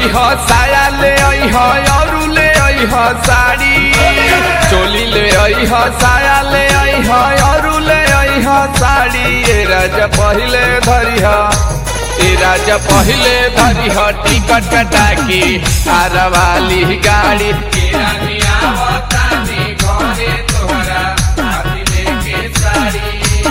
अइह साया ले अइह औरू ले अइह साड़ी चोली ले अइह साया ले अइह औरू ले अइह साड़ी ए राजा पहिले धरिह ए राजा पहिले धरिह टिकट कटा के आरा वाली गाड़ी के रानी आवतानी घरे तोहरा हाथी लेके साड़ी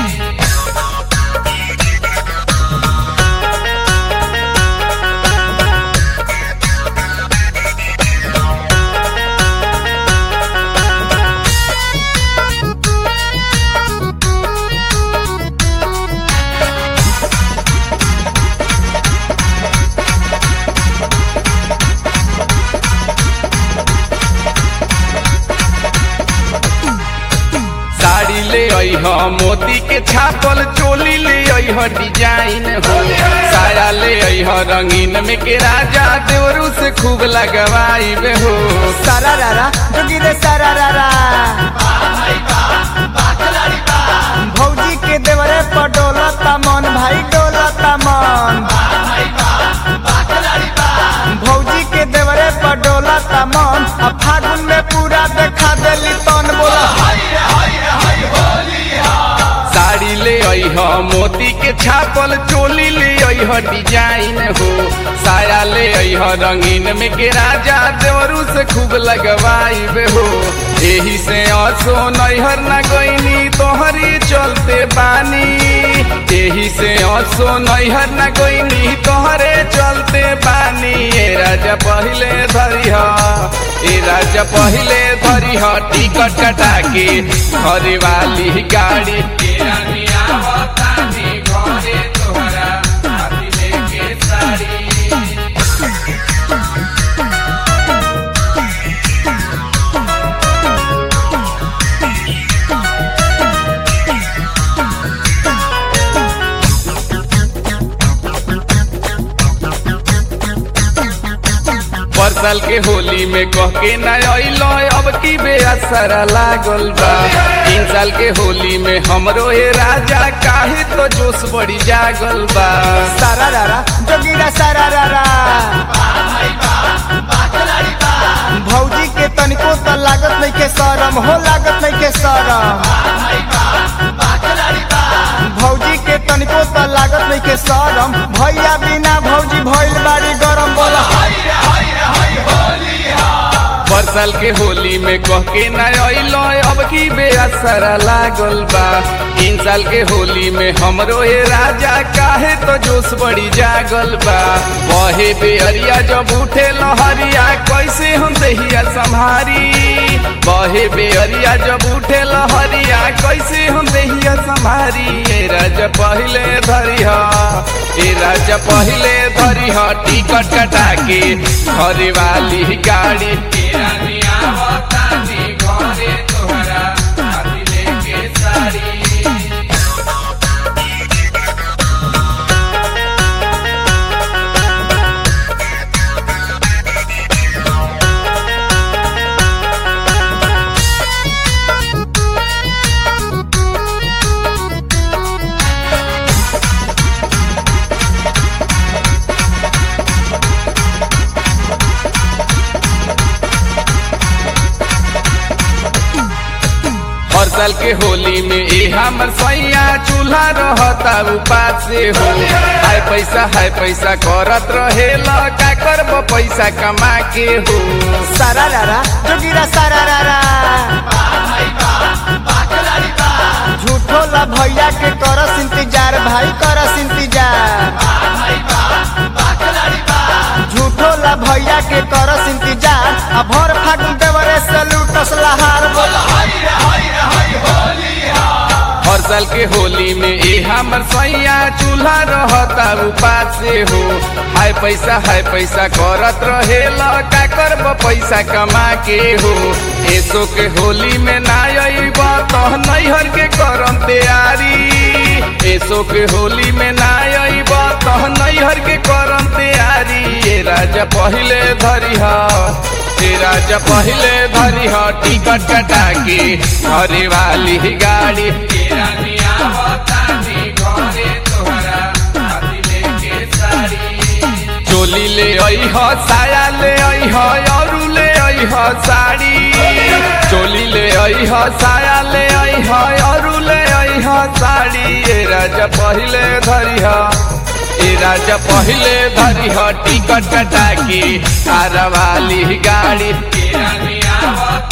साड़ी ले अइह मोती के छापल चोली ले अइह डिजाइन हो साया ले अइह रंगीन में के राजा देवरू से खूब लगवाई हो सारा रारा जोगी रे सारा रारा भौजी के देवरे पर डोलता मन भाई डोलता मन भौजी के देवरे पर डोलता मन अब फागुन में पूरा देखा देली तन बोला साड़ी ले अइह मोती के छापल चोली ले अइह डिजाइन हो साया ले अइह रंगीन में के राजा देवरू से खूब लगवाई हो एही से असो नैहर न गईनी तोहरी चलते बानी एही से असो नैहर न गईनी तोहरे चलते बानी ए राजा पहिले धरिह ए राजा पहिले धरिह टिकट कटा के घरे वाली गाड़ी के रानी आवतानी घरे तोहरा हाथी लेके साड़ी परसल के होली में कह के न अइलो अब की बेअसर लागल बा तीन साल के होली में हमरो हे राजा काहे तो जोश बड़ी जागल बा सारा रारा जोगी रे सारा रारा भौजी के तनिको त लागत नहीं के शरम हो लागत नहीं के शरम भौजी के तनिको त लागत नहीं के शरम भैया बिना भौजी भइल बाड़ी गरम बोला परसल के होली में कह के न अइलो अब की बेअसर लागल बा तीन साल के होली में हमरो हे राजा काहे तो जोश बड़ी जागल बा बहे बेअरिया जब उठे लहरिया कैसे हम दहिया संभारी बहे बेअरिया जब उठे लहरिया कैसे हम दहिया संभारी ए राजा पहिले धरिह ए राजा पहिले धरिह टिकट कटा के घरे वाली गाड़ी के रानी आवतानी घरे तोहरा हाथी लेके साड़ी हर साल के होली में ए हमर सैया चूल्हा रहता उपास से हो हाय पैसा हाय पैसा करत रहे का करब पैसा कमा के हो सारा रारा जोगी रे सारा रारा झूठो ला भैया के करस इंतजार भाई करस इंतजार झूठो ला भैया के करस इंतजार आ भर फागुन देवरे से लूटस लहार बोला हर साल के होली में ए हमर सैया चूल्हा रहता उपास से हो हाय पैसा हाय पैसा करत रहे का करब पैसा कमा के हो एसो के होली में ना अइब तो नैहर के करम तैयारी एसो के होली में ना अइब तो नैहर के करम तैयारी ए राजा पहिले धरिह ए राजा पहिले धरिह टिकट कटा के घरे वाली गाड़ी के रानी आवतानी घरे तोहरा हाथी लेके साड़ी चोली ले अइह साया ले अइह अरू ले अइह साड़ी चोली ले अइह साया ले अइह अरू ले अइह साड़ी ए राजा पहिले धरिह ए राजा पहिले धरिह टिकट कटा के कारवाली गाड़ी के रानी आवत